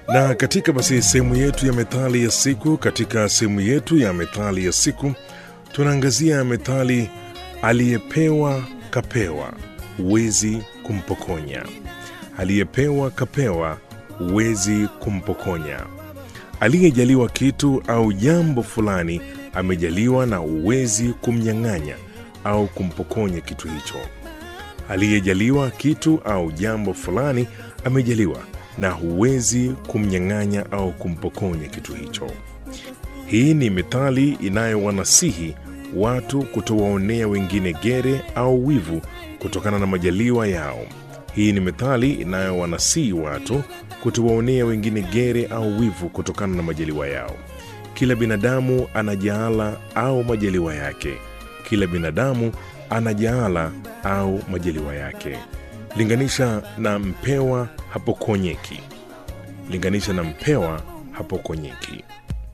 Na katika basi sehemu yetu ya methali ya siku, katika sehemu yetu ya methali ya siku tunaangazia methali aliyepewa kapewa, huwezi kumpokonya. Aliyepewa kapewa, huwezi kumpokonya. Aliyejaliwa kitu au jambo fulani amejaliwa na huwezi kumnyang'anya au kumpokonya kitu hicho. Aliyejaliwa kitu au jambo fulani amejaliwa na huwezi kumnyang'anya au kumpokonya kitu hicho. Hii ni methali inayowanasihi watu kutowaonea wengine gere au wivu kutokana na majaliwa yao. Hii ni methali inayowanasihi watu kutowaonea wengine gere au wivu kutokana na majaliwa yao. Kila binadamu ana jaala au majaliwa yake. Kila binadamu ana jaala au majaliwa yake. Linganisha na mpewa hapokonyeki. Linganisha na mpewa hapokonyeki.